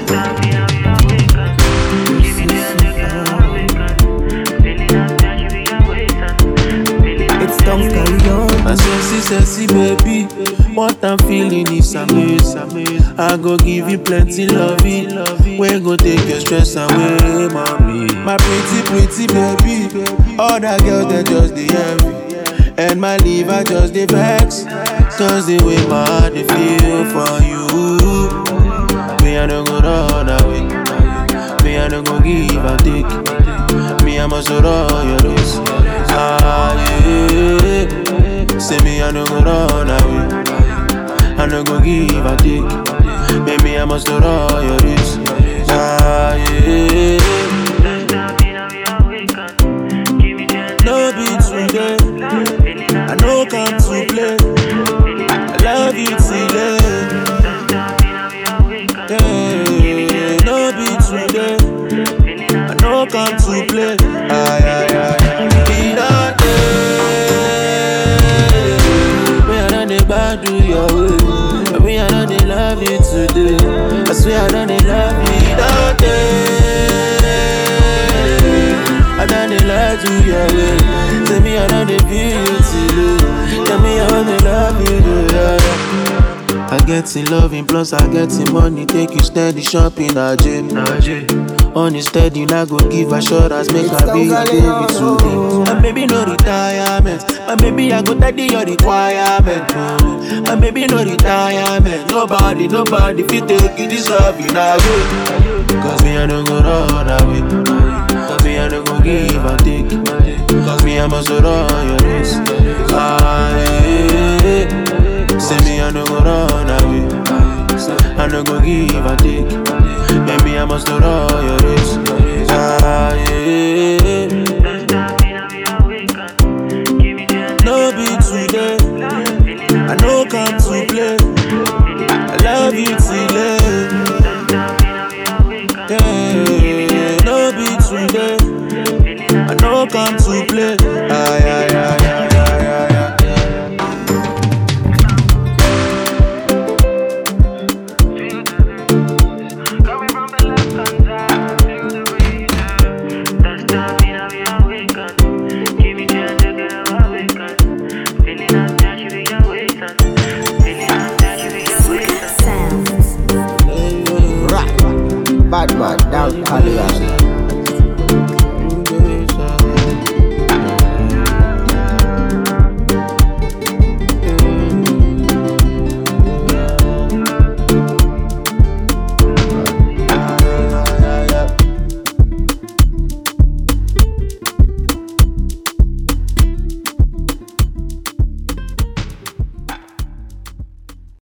It's don't carry on. My sexy, sexy baby. What I'm feeling is amazing. I go give you plenty loving. We go take your stress away, mommy. My pretty, pretty baby. All that girls they just the envy. And my liver just the vex. Cause the way my heart they feel for you. Me, I don't go run away. Me, I don't go give and take. Me, I must roll your race. Ah, yeah. Say me, I don't go run away. I no go give and take. Baby, I must roll your race. Ah, yeah. No be today. I know come to play. I love you today. Yeah, no be today. I know come to play. Ay, ay, ay, ay. Be that day. Me, I done dey gbadu your way. Me, I done dey love you today. I swear I done dey love you that day. I done dey lie to your way. Say me, I done dey feel you today. Tell me I wanna love you today. I get in loving plus I get in money Take you steady shopping AJ On the steady I go give assurance Make I be your baby today My baby no retirement My baby I go daddy your requirement oh. My baby no retirement Nobody, nobody fit take you this love you now Cause me I don't go run away Cause me I don't go give and take Cause me I must run your race ah, yeah. Say me I no go run away I no go give and take Baby I must roll your